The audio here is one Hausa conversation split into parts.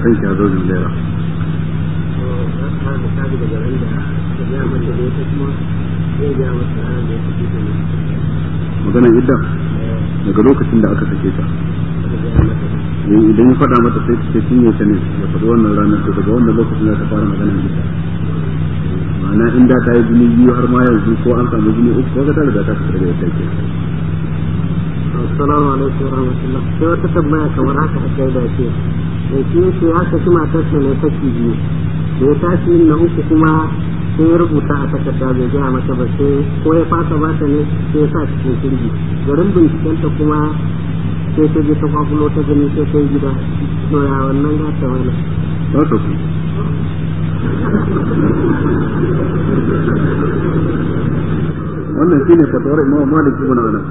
san ki hazo zuwa magana idda daga lokacin da aka sake ta idan ya faɗa mata sai ta cinye ta ne ya faɗi wannan ranar to daga wannan lokacin za ta fara magana idda ma'ana in da ta yi jini biyu har ma yanzu ko an samu jini uku ko ta riga ta fita daga yadda ke assalamu alaikum warahmatullah sai wata tambaya kamar haka a kai da ce da shi yake ya saki matarsa ne saki biyu da ya tashi yin na uku kuma sai ya rubuta a takarda bai gaya mata ba sai ko ya fasa ba ta ne sai ya sa cikin kirgi garin bincikenta kuma sai ta je ta kwakulo ta gani sai ta yi gida to ya wannan gata wani ba ta ku wannan shine fatawar imam malik ibn anas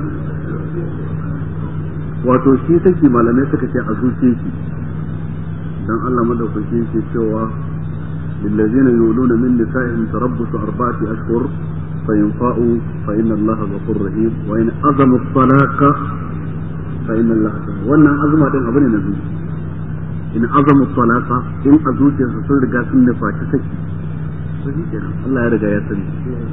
wato shi saki malamai suka ce a zuce shi dan Allah madaukaki yake cewa lillazina yuluna min nisa'ihim tarabbusu arba'ati ashhur fa yanfa'u fa inna Allah ghafurur rahim wa in azamu talaqa fa inna Allah wannan azuma din abu ne na zuci in azamu talaqa in a zuciyarsa sun riga sun nufaci saki to shi kenan Allah ya riga ya sani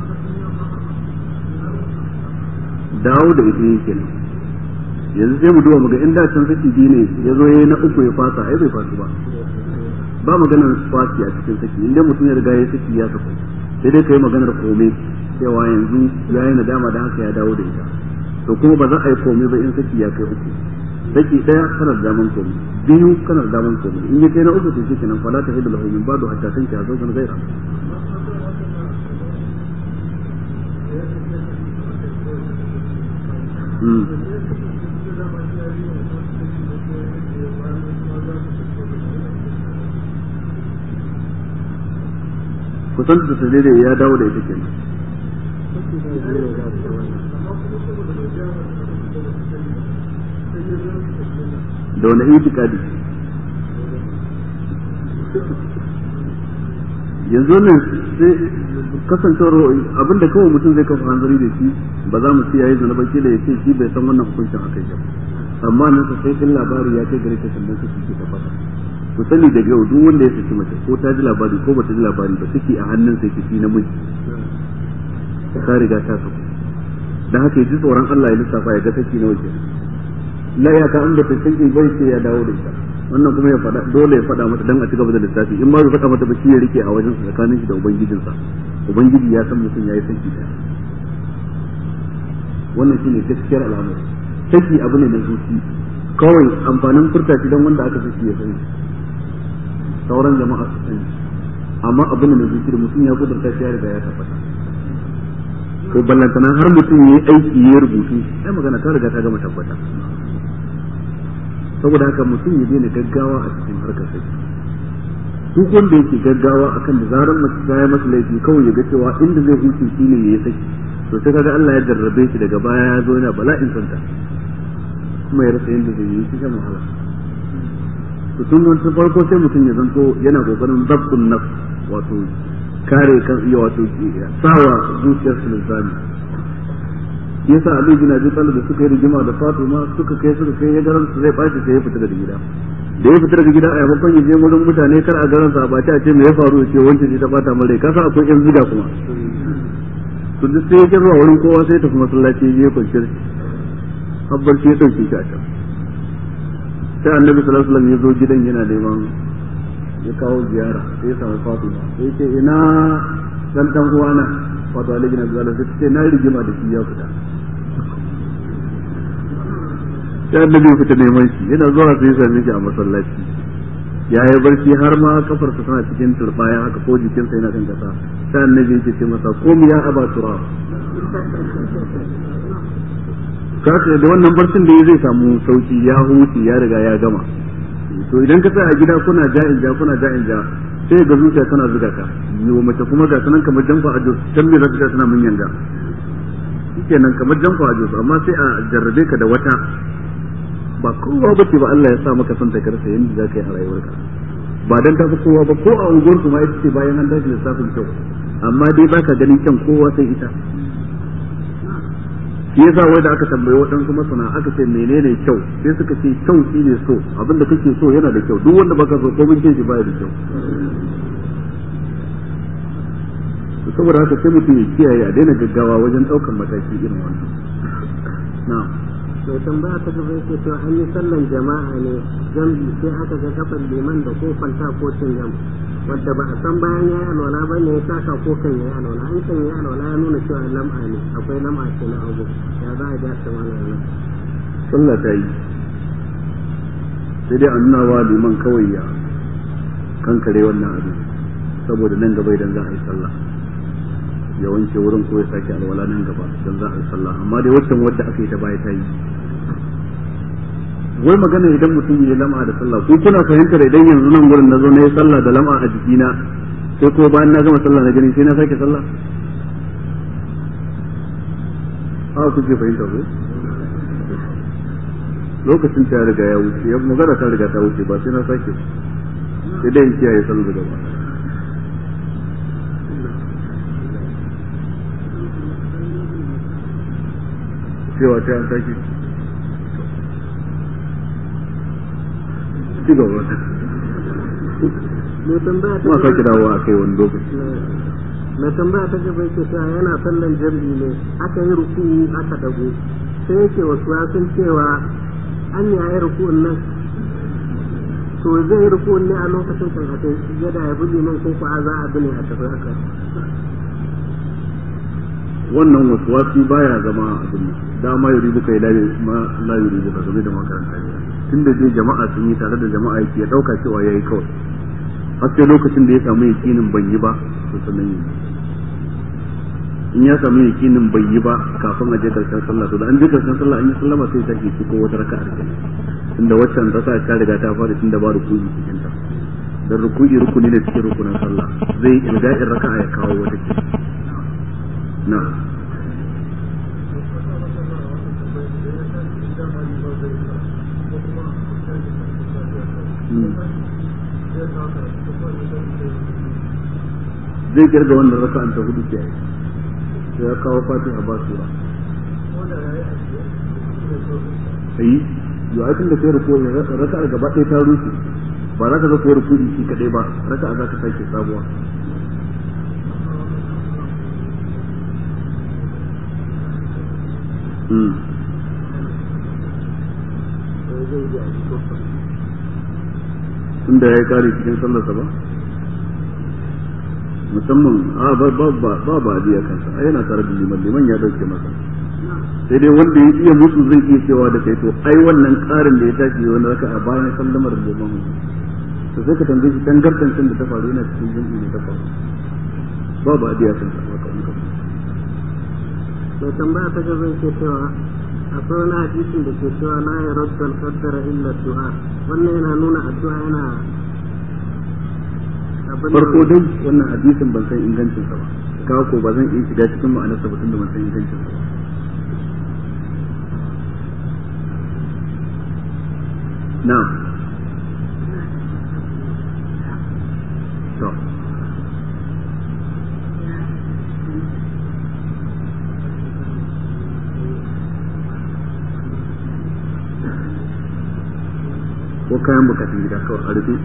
dawo da ita yake kenan yanzu sai mu duba muga in da can saki biyu ne ya zo yayi na uku ya fasa ai bai fasu ba ba maganar fasi a cikin saki inda mutum ya riga ya saki ya sako sai dai kai maganar kome cewa yanzu ya yi nadama da haka ya dawo da ita to kuma ba za a yi kome ba in saki ya kai uku saki daya kana da daman kome biyu kana da daman kome in ya kai na uku to shi kenan fala ta hidu lahu min ba'du hatta tanki a zaukan gaira Mm. kusan da dalilin ya dawo da ita kenan da wani itikadi yanzu wannan sai kasancewar abinda kawai mutum zai kafa hanzari da shi ba za mu yayi zana ba kila ya ce shi bai san wannan hukuncin akai ba amma nan sai in labari ya kai gare ta sannan su ke tabbata ku sani daga yau duk wanda ya saki mace ko ta ji labari ko bata ji labari ba take a hannun sai kici namiji ta riga ta saku dan haka ji tsoron Allah ya lissafa ya ga take nawa ke la ya ka an da take bai sai ya dawo da ita wannan kuma ya faɗa dole ya faɗa mata dan a cigaba da lissafi in ma bai faɗa mata ba shi ya rike a wajen tsakanin shi da ubangijinsa ubangiji ya san mutum yayi saki da wannan shine gaskiyar al'amari saki abu ne na zuci kawai amfanin furta shi dan wanda aka saki ya sani sauran jama'a su sani amma abin da zuci da mutum ya kudurta shi ya riga ya tabbata ko ballantana har mutum ya yi aiki ya rubutu ai magana ta riga ta gama tabbata saboda haka mutum ya daina gaggawa a cikin harkar sai duk wanda yake gaggawa akan da zarar mace ta yi masa laifi kawai ya ga cewa inda zai huce shi ne ya yi saki to sai kaga Allah ya jarrabe shi daga baya ya zo yana bala'in santa kuma ya rasa yadda zai yi shi shan wahala to tun wani farko sai mutum ya zanto yana kokarin zabtun nafs wato kare kan iya wato sawa zuciyar su lisani yasa Ali bin Abi Talib da suka yi rigima da Fatima suka kai suka kai ya garan su zai baci sai ya fita daga gida da ya fita daga gida a yamakon ya je wurin mutane kar a garan sa ba ta ce me ya faru ya ce wancan ce ta bata mun rai kasa akwai yan ziga kuma to duk sai ya je zuwa wurin kowa sai ya tafi masallaci ya je kwanciyar habbar shi ya dauke shi a can sai annabi sallallahu alaihi wasallam ya zo gidan yana neman ya kawo ziyara sai ya samu Fatima sai ya ce ina dan dan uwana wato Ali bin Abi Talib sai ce na rigima da shi ya fita sai annabi ya fita neman shi yana zuwa sai ya same shi a masallaci ya yi barci har ma kafarsa tana cikin turbaya haka ko jikinsa yana kan kasa sai annabi ya ce masa kom ya aba tura kaka da wannan barcin da zai samu sauki ya huce ya riga ya gama to idan ka tsaya a gida kuna ja'in ja kuna ja'in ja sai ga zuciya tana zuga ka yiwo mace kuma ga sanan kamar janfa a jos can me za ta tana mun yanga shikenan kamar janfa a jos amma sai a jarrabe ka da wata ba kowa bace ba Allah ya sa maka son ta karsa yanda za ka yi a rayuwarka ba dan ta fi kowa ba ko a unguwar ma ita ce bayan an dace lissafin kyau amma dai baka ganin kyan kowa sai ita shi yasa wai da aka tambayi waɗansu masana aka ce menene kyau sai suka ce kyau shine so abinda kake so yana da kyau duk wanda baka so ko bin shi baya da kyau saboda haka sai mutum ya kiyaye a daina gaggawa wajen ɗaukar mataki irin wannan na'am mai tambaya ta gaba yake cewa an yi sallan jama'a ne jambi sai aka ga kafan liman da ko kwanta ko cingam wadda ba a san bayan ya yi alwala ba ne ya taka ko kan ya yi alwala an kan ya yi alwala ya nuna cewa lam'a ne akwai lam'a ce na abu ya za a ja ta mana nan sallah ta yi sai dai a nuna wa liman kawai ya kankare wannan abin saboda nan gaba idan za a yi sallah ya wanke wurin ko ya sake alwala nan gaba don za a yi sallah amma dai waccan wadda aka yi ta baya ta yi wai magana idan mutum ya lama da sallah ko kuna fahimtar idan yanzu nan gurin na zo na yi sallah da lama a jikina sai ko bayan na gama sallah na gani sai na sake sallah a kuke fahimta ko lokacin ta riga ya wuce ya magana ta riga ta wuce ba sai na sake sai dai in kiyaye sallah da gaba cewa ta an sake ci gaba mai tambaya ta kuma gaba sake dawowa a kai wani lokaci mai tambaya ta gaba yake cewa yana sallan jam'i ne aka yi ruku aka dago sai yake wasu sun cewa an ya yi ruku'un nan to zai yi ruku'un ne a lokacin kan a kai yadda ya buɗe nan ko kuwa za a bi ne a tafi haka wannan wasu wasi baya zama abin nan dama yuri buka ila ma la yuri buka game da makaranta ne tunda dai jama'a sun yi tare da jama'a yake ya dauka cewa yayi kawai har sai lokacin da ya samu yakinin ban yi ba to sannan yi in ya samu yakinin bai yi ba kafin a je karshen sallah to da an je karshen sallah an yi sallama sai ta ke ko wata raka'a da tunda waccan raka'a ta riga ta fara tunda ba rukuni cikin ta dan rukuni rukuni ne cikin rukunin sallah zai ilga'in raka'a ya kawo wata ke na'am zai kirga wannan raka'an ta hudu ke sai ya kawo fatiha ba sura ayi yau aikin da kai rukuwa raka'a gaba ɗaya ta rushe ba za ka zo kai rukuwa shi kaɗai ba raka'a za ka sake sabuwa Mm. tunda ya yi kare cikin sallarsa ba musamman a ba ba ba ba ba a kansa a yana tare da liman liman ya dauke masa sai dai wanda ya iya musu zai iya cewa da kai to ai wannan karin da ya tashi wani raka a bayan sallamar liman to sai ka tambaye shi tangardancin da ta faru yana cikin jami'i ne ta faru ba ba a kansa ba ka in ka mai tambaya ta gaba yake cewa akwai wani hadisin da ke cewa la ya radda al-qaddara illa du'a wannan yana nuna addu'a yana abin farko dai wannan hadisin ban san ingancin sa ba kawo ko ba zan iya shiga cikin ma'anarsa ba tunda ban san ingancin sa ba na'am to ko kayan bukatun gida kawai a rufe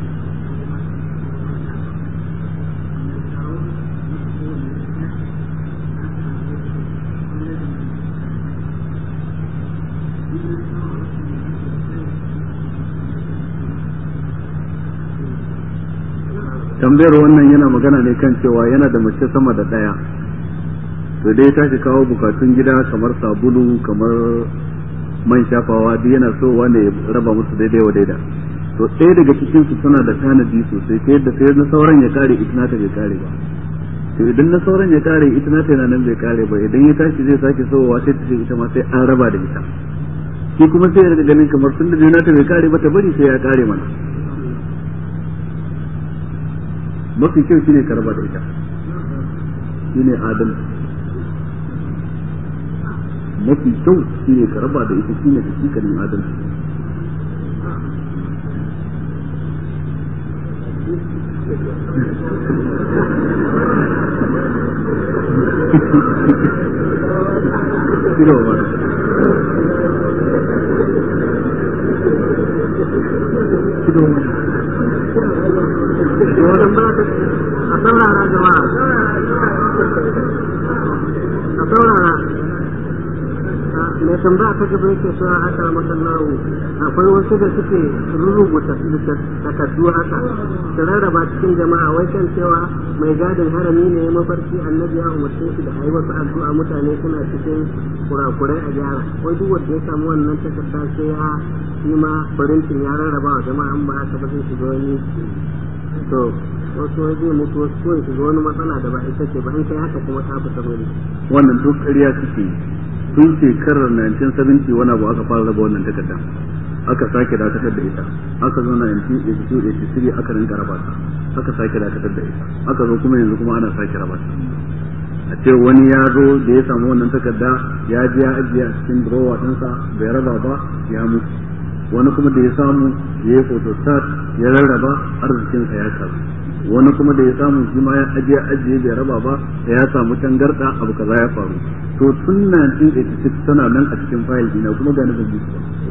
tambayar wannan yana magana ne kan cewa yana da mace sama da ɗaya to dai ta shi kawo bukatun gida kamar sabulu kamar man shafawa duk yana so wanda ya raba musu daidai wa daida to ɗaya daga cikin su suna da tanadi sosai ta yadda sai na sauran ya kare ita nata bai kare ba to idan na sauran ya kare ita nata yana nan bai kare ba idan ya tashi zai sake sowa sai ta ce ita ma sai an raba da ita shi kuma sai ya riga ganin kamar tun da nata bai kare ba ta bari sai ya kare mana mafi kyau shine ka raba da ita shine adalci mafi kyau shine ka raba da ita shine hakikanin adalci Kiro ba a saurara jama'a a saurara mai tambaya ta gaba yake cewa aka masallahu akwai wasu da suke rubuta takardu haka su rarraba cikin jama'a wai kan cewa mai gadin harami ne ya mafarki annabi ya umarce shi da ayi wasu addu'a mutane suna cikin kurakurai a gyara wai duk wanda ya samu wannan takarda sai ya yi ma farintin ya rarraba wa jama'a an ba haka ba zai shiga wani to wasu wai zai mutu wasu ko ya shiga wani matsala da ba ita ce ba in kai haka kuma ta fita bane wannan duk ƙarya suke yi tun shekarar 1970 wani abu aka fara raba wannan takardar aka sake dakatar da ita aka zo na 1982 aka rinka raba ta aka sake dakatar da ita aka zo kuma yanzu kuma ana sake raba ta a ce wani ya zo da ya samu wannan takarda ya je ya ajiye a cikin drawer ɗinsa bai raba ba ya mutu wani kuma da ya samu ya yi photostat ya rarraba arzikinsa ya karu wani kuma da ya samu shi ma ya ajiye ajiye bai raba ba ya samu tangarda abu kaza ya faru to tun 1986 tana nan a cikin fayil dina kuma ga ban buga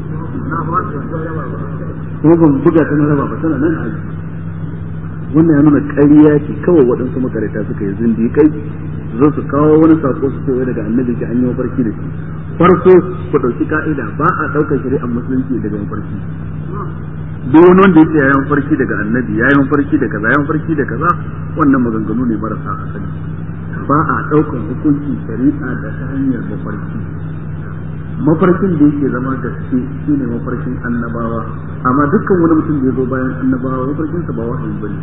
kuma ban buga ta na raba ba tana nan a wannan ya nuna ƙarya ce kawai waɗansu makarata suka yi zindiƙai zo su kawo wani sako su ce daga annabi ki an yi mafarki da shi farko ku ɗauki ka'ida ba a ɗaukar shari'ar musulunci daga mafarki duk wani wanda yake yayin farki daga annabi yayin farki da kaza yayin farki da kaza wannan maganganu ne marasa asali ba a ɗaukar hukunci shari'a da ta hanyar mafarki mafarkin da yake zama gaske shine mafarkin annabawa amma dukkan wani mutum da ya zo bayan annabawa mafarkinsa ba wahayi bane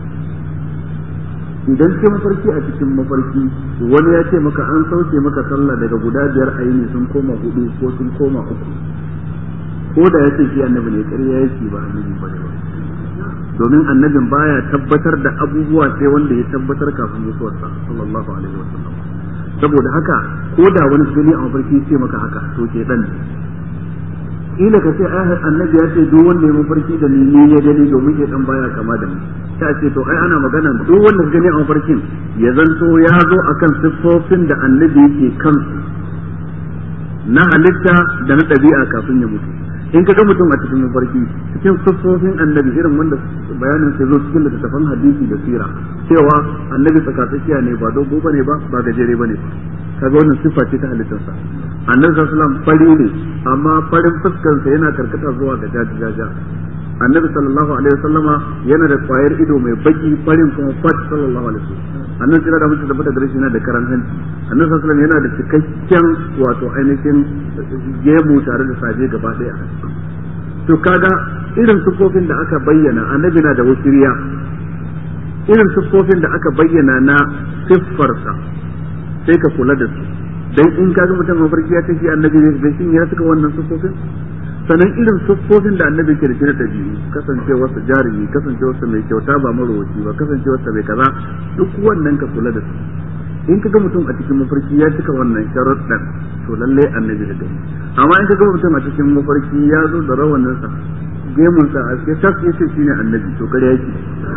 idan ke mafarki a cikin mafarki wani ya ce maka an sauke maka sallah daga guda biyar a yini sun koma hudu ko sun koma uku ko da ya ce shi annabi ne ƙarya yake ba annabi ba ne ba domin annabin baya tabbatar da abubuwa sai wanda ya tabbatar kafin mutuwarsa sallallahu alaihi wa sallam saboda haka ko da wani gani a mafarki ce maka haka to ke dan ila ka ce ai annabi ya ce duk wanda ya mafarki da ni ne ya gani domin ke dan baya kama da ni ta ce to ai ana magana duk wanda gani a mafarkin ya zanto ya zo akan siffofin da annabi yake kansu na halitta da na ɗabi'a kafin ya mutu in ka ga mutum a cikin mafarki cikin siffofin annabi irin wanda bayanin sai zo cikin littattafan hadisi da sira cewa annabi tsakatsakiya ne ba dogo bane ba ba gajere bane ba kaga wannan siffa ce ta halittarsa annabi sallallahu alaihi wasallam fari ne amma farin fuskarsa yana karkata zuwa ga jajajaja annabi sallallahu alaihi wasallama yana da kwayar ido mai baki farin kuma fat sallallahu alaihi wasallam annabi sai da mutum tabbata gare shi yana da karan hanci annabi sallallahu alaihi yana da cikakken wato ainihin gemu tare da saje gaba daya to kaga irin sufofin da aka bayyana annabi na da wasiriya irin siffofin da aka bayyana na siffarsa sai ka kula da su dan in kaga mutum mafarki ya ce shi annabi ne da shin ya suka wannan siffofin sannan irin siffofin da annabi ke da shi na ɗabi'u kasancewarsa jarumi kasancewarsa mai kyauta ba marowaci ba kasancewarsa mai kaza duk wannan ka kula da su in ka ga mutum a cikin mafarki ya cika wannan sharuɗan to lallai annabi da gani amma in ka ga mutum a cikin mafarki ya zo da rawaninsa gemunsa a cikin tas ya ce shine annabi to kare yake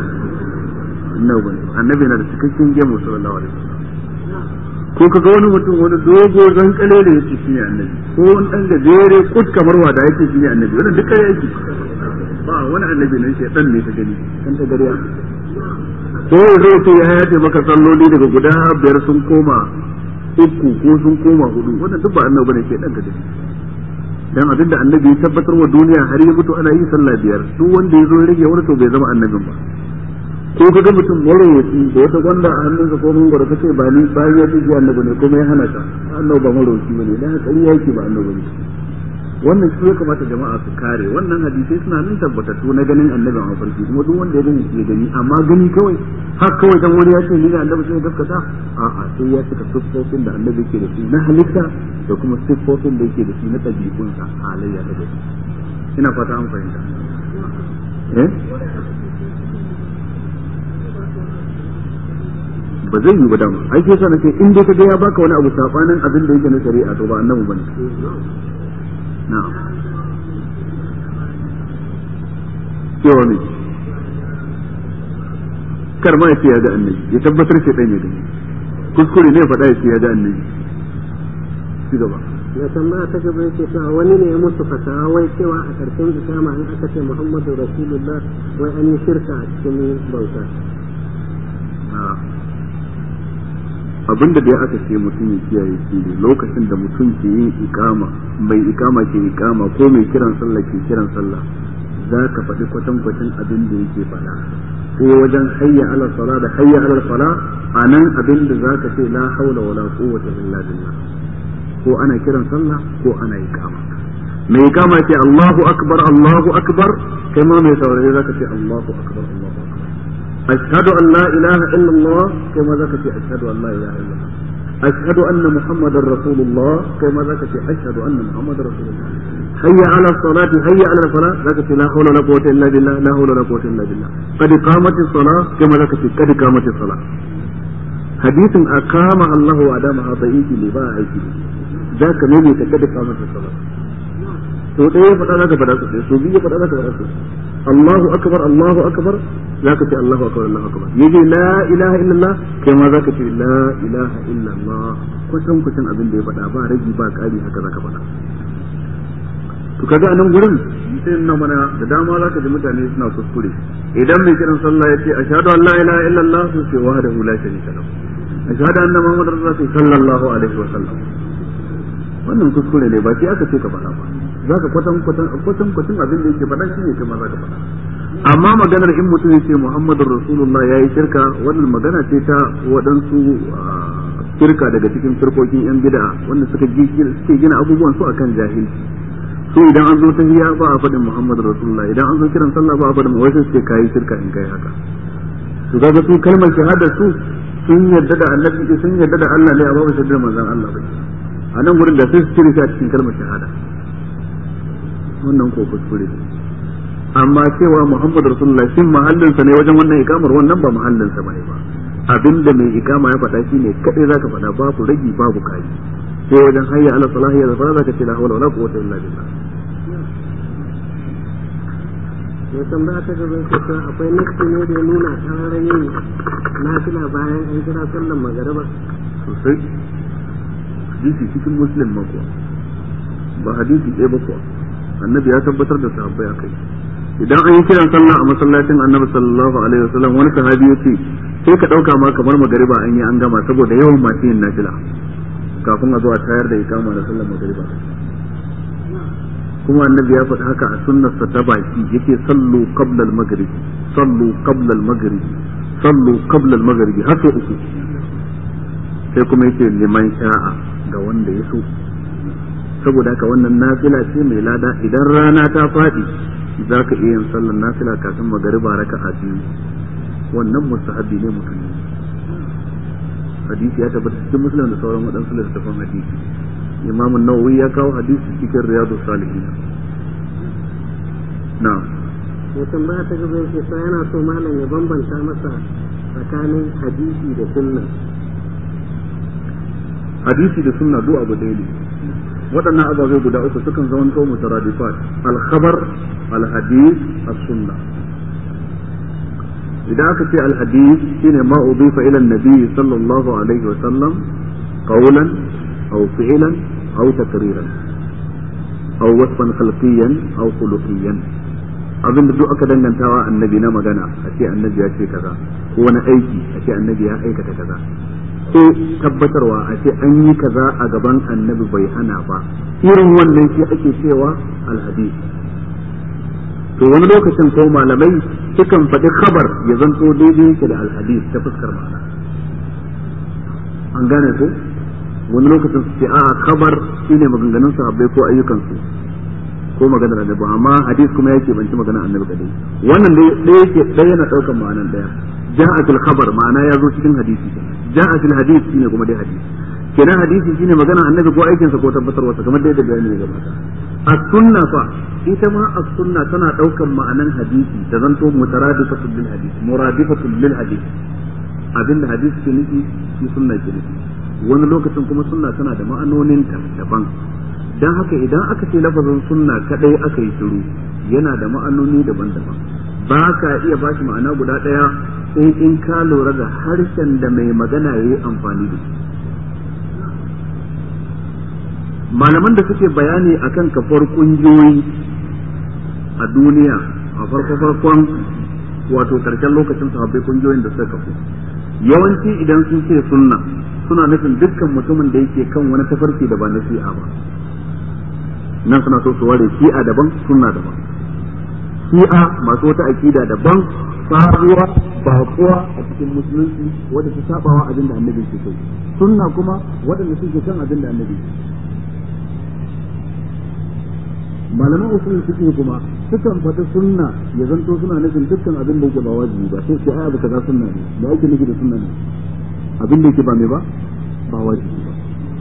annabi na da cikakken gemu sallallahu alaihi wasallam ko ka ga wani mutum wani dogo zan kale da yake shine annabi ko wani dan gajere kut kamar wada yake shine annabi wannan duk kare yake ba wani annabi nan shedan ne ta gani kan ta gariya ko zai ce ya yace maka salloli daga guda biyar sun koma uku ko sun koma hudu wannan duk ba annabi bane shedan ta gani dan abin da annabi ya tabbatar wa duniya har ya mutu ana yi sallah biyar duk wanda ya zo rage wani to bai zama annabin ba ko ka ga mutum marowaci da wata gwanda a hannunsa ko mun gwada kace ba ni bayan ya ce shi annabi ne kuma ya hana ka annabi ba marowaci bane dan haka ƙarya yake ba annabi ne wannan shi ya kamata jama'a su kare wannan hadisai suna nan tabbatattu na ganin annabi a mafarki kuma duk wanda ya gani shi ya gani amma gani kawai har kawai dan wani ya ce ni da annabi sai gaskata a'a sai ya cika siffofin da annabi ke da shi na halitta da kuma siffofin da yake da shi na ɗabi'unsa halayya da gani ina fata an fahimta eh ba zai yi ba dama ai sai sa nake in dai ka ga ya baka wani abu sabanin abin da yake na shari'a to ba annabi bane na'am cewa ne kar ma ya ce ya ga annabi ya tabbatar shi dan ya gani kuskure ne faɗa ya ce ya ga annabi ci gaba na tambaya ta gaba yake cewa wani ne ya mutu fatawa wai cewa a ƙarshen ikama in aka ce muhammadu rasulullah wai an yi shirka a cikin bauta abinda da aka ce mutum ya kiyaye shi ne lokacin da mutum ke yin ikama mai ikama ke ikama ko mai kiran sallah ke kiran sallah za ka faɗi kwatankwacin abin da yake faɗa sai wajen hayya ala sala da hayya ala sala a nan abin da za ka ce la haula wala quwwata illa billah ko ana kiran sallah ko ana ikama mai ikama ce Allahu akbar Allahu akbar kai ma mai saurare za ka ce Allahu akbar Allahu akbar أشهد أن لا إله إلا الله كما ذكرت أشهد أن لا إله إلا الله أشهد أن محمد رسول الله كما ذكرت أشهد أن محمد رسول الله هيا على الصلاة هيا على الصلاة ذكرت لا حول ولا قوة إلا بالله لا حول ولا قوة إلا بالله قد قامت الصلاة كما ذكرت قد قامت الصلاة حديث أقام الله أدامها ضعيف لباع ذاك نبي قد قامت الصلاة to ɗaya faɗa za ka faɗa su so biyu faɗa za ka faɗa su Allahu akbar Allahu akbar za ka ce Allahu akbar Allahu akbar yaje la ilaha illallah kai ma za ka ce la ilaha illallah kusan kusan abin da ya faɗa ba ragi ba ƙari haka za ka faɗa to kaga anan gurin sai na mana da dama za ka ji mutane suna kuskure idan mai kiran sallah ya ce ashhadu an la ilaha illallah su ce wahdahu la sharika lahu ashhadu anna muhammadar rasul sallallahu alaihi wa sallam wannan kuskure ne ba sai aka ce ka faɗa ba za ka kwatan kwatan kwatan kwatan abin da yake faɗa shine kai ma za ka faɗa amma maganar in mutum ya ce muhammadur rasulullah ya yi shirka wannan magana ce ta waɗansu shirka daga cikin firkokin yan bid'a wanda suka suke gina abubuwan su akan jahilci su idan an zo tahiyya ba a faɗin muhammadur rasulullah idan an zo kiran sallah ba a faɗin wai sai ce kai shirka in kai haka su ga su kalmar shahada su sun yarda da annabi sun yarda da Allah ne amma ba su yarda da manzon Allah ba a nan gurin da sai su cire shi a cikin kalmar shahada wannan ko kuskure ne amma cewa Muhammad Rasulullah shin mahallinsa ne wajen wannan ikamar wannan ba mahallinsa bane ba abinda mai ikama ya faɗa shine kadai zaka faɗa babu ragi babu kai sai wajen hayya ala salahi ya zafara zaka ce la hawla wala quwwata illa billah ya tambaya ta gaba yake cewa akwai nafsi ne da ya nuna tsararin yin nafila bayan an kira sallan magariba sosai hadisi cikin muslim ma kuwa ba hadisi ɗaya ba kuwa annabi ya tabbatar da sahabbai akai idan an yi kiran sallah a masallacin annabi sallallahu alaihi wasallam wani sahabi yace sai ka dauka ma kamar magariba an yi an gama saboda yawan masu yin nafila kafin a zo a tayar da ikama da sallar magariba kuma annabi ya faɗi haka a sunnarsa ta baki yake sallu qabla al-maghrib sallu qabla al-maghrib sallu qabla al-maghrib har sau uku sai kuma yake liman sha'a ga wanda ya so saboda haka wannan nafila ce mai lada idan rana ta faɗi za ka iya yin sallar nafila kafin magariba raka a biyu wannan mustahabi ne mutum ne hadisi ya tabbata cikin musulun da sauran waɗansu littattafan hadisi imam nawawi ya kawo hadisi cikin riyadu salihin na ya tambaya ta gaba yake sa yana so malam ya bambanta masa tsakanin hadisi da sunna hadisi da sunna duk abu ɗaya ne waɗannan ababai guda uku sukan zama to mutaradifat al-khabar al-hadith as-sunna idan aka ce al-hadith shine ma udifa ila an-nabi sallallahu alaihi wa sallam qawlan aw fi'lan aw takriran aw wasfan khalqiyan aw khuluqiyan abinda duk aka dangantawa annabi na magana a ce annabi ya ce kaza ko wani aiki a ce annabi ya aikata kaza ko tabbatarwa a ce an yi kaza a gaban annabi bai hana ba irin wannan shi ake cewa alhadis to wani lokacin ko malamai sukan faɗi khabar ya zanto daidai yake da alhadis ta fuskar ma'ana an gane ko wani lokacin su ce a'a khabar shine maganganun sahabbai ko ayyukansu ko maganar annabi amma hadis kuma yake banci maganar annabi kadai wannan dai yake ɗaya yana ɗaukar ma'anan ɗaya ja'at al-khabar ma'ana ya zo cikin hadisi ja'at al-hadith shine kuma dai hadisi kenan hadisi shine magana annabi ko aikin sa ko tabbatarwa sa kamar dai da bayani ne gaba as-sunna fa ita ma as-sunna tana daukan ma'anan hadisi da zanto mutaradifatul lil hadisi muradifatul lil hadisi abinda hadisi ke nufi shi sunna ke nufi wani lokacin kuma sunna tana da ma'anonin ta daban dan haka idan aka ce lafazin sunna kadai aka yi shiru yana da ma'anoni daban-daban ba ka iya bashi ma'ana guda ɗaya sai in ka lura da harshen da mai magana ya yi amfani da shi malaman da suke bayani akan kafar kungiyoyi a duniya a farko farkon wato karshen lokacin sahabbai kungiyoyin da suka kafu yawanci idan sun ce sunna suna nufin dukkan mutumin da yake kan wani tafarki da ba na shi'a ba nan suna so su ware shi'a daban sunna daban shi'a masu wata akida daban sabuwa bakuwa a cikin musulunci wadda ta sabawa abin da annabi ke kai sunna kuma waɗanda suke kan abin da annabi ke malaman usulun suke kuma sukan faɗi sunna ya zanto suna nufin dukkan abin da yake ba wajibi ba sai sai ai abu kaza sunna ne da ake nufi da sunna ne abin da yake ba mai ba ba wajibi ba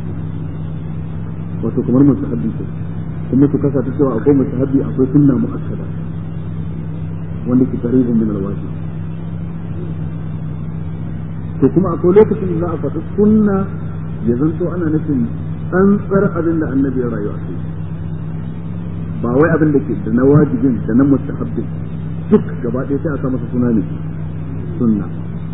wato kamar mustahabbi ce kuma su kasa ta cewa akwai mustahabbi akwai sunna mu'akkada wanda ke qaribun min alwajib to kuma akwai lokacin da za a faɗi sunna ya zanto ana nufin tsantsar abin da annabi ya rayu a kai ba wai abin da ke da na wajibin da na mustahabbin duk gaba ɗaya sai a sa masa suna ne sunna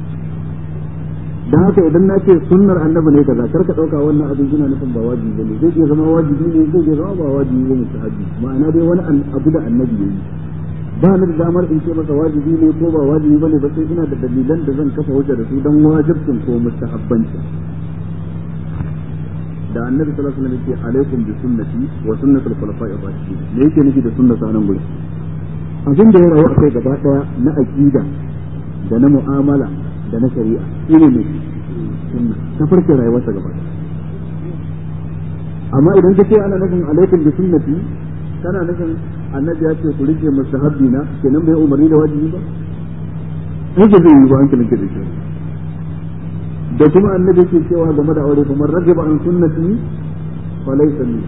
dan haka idan na ce sunnar annabi ne kaza kar ka dauka wannan abin yana nufin ba wajibi bane zai iya zama wajibi ne zai iya zama ba wajibi ba mustahabbi ma'ana dai wani abu da annabi yayi ba ni da damar in ce masa wajibi ne ko ba wajibi bane ba sai ina da dalilan da zan kafa hujja da su dan wajibcin ko mustahabbanci da annabi sallallahu alaihi wasallam yake alaikum bi sunnati wa sunnati al-khulafa'i ar-rashidin me yake nufi da sunna sanan gurin abin da ya rayu akai gaba daya na aqida da na mu'amala da na shari'a shine ne sunna ta farko rayuwarsa gaba daya amma idan kace ana nufin alaikum bi sunnati kana nufin annabi ya ce ku rike mustahabbi na kenan bai umarni da wajibi ba sai da zai yi ba hankalin ka da shi da kuma annabi ke cewa game da aure kuma rajiba an sunnati fa laysa min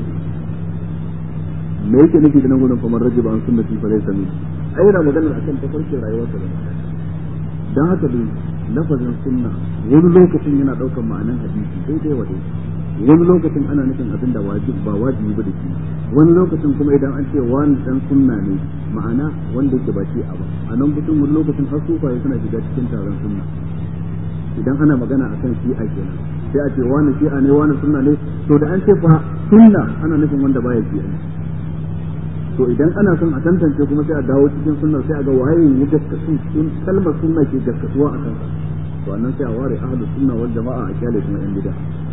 me yake nufi da nan gudun kuma rajiba an sunnati fa laysa min ai yana magana akan tafarkin rayuwar sa dan haka dai lafazin sunna wani lokacin yana daukar ma'anan hadisi daidai wa daidai wani lokacin ana nufin abin da wajib ba wajibi ba da shi wani lokacin kuma idan an ce wani dan sunna ne ma'ana wanda yake ba shi a ba a nan mutum wani lokacin har sufaye suna shiga cikin taron sunna idan ana magana akan shi'a kenan sai a ce wani shi'a ne wani sunna ne to da an ce fa sunna ana nufin wanda baya shi'a ne to idan ana son a tantance kuma sai a dawo cikin sunna sai a ga waye ya gaskatu sun kalmar sunna ke gaskatuwa a kansa to annan sai a ware ahlus sunna wal jama'a a kyale kuma yan bid'a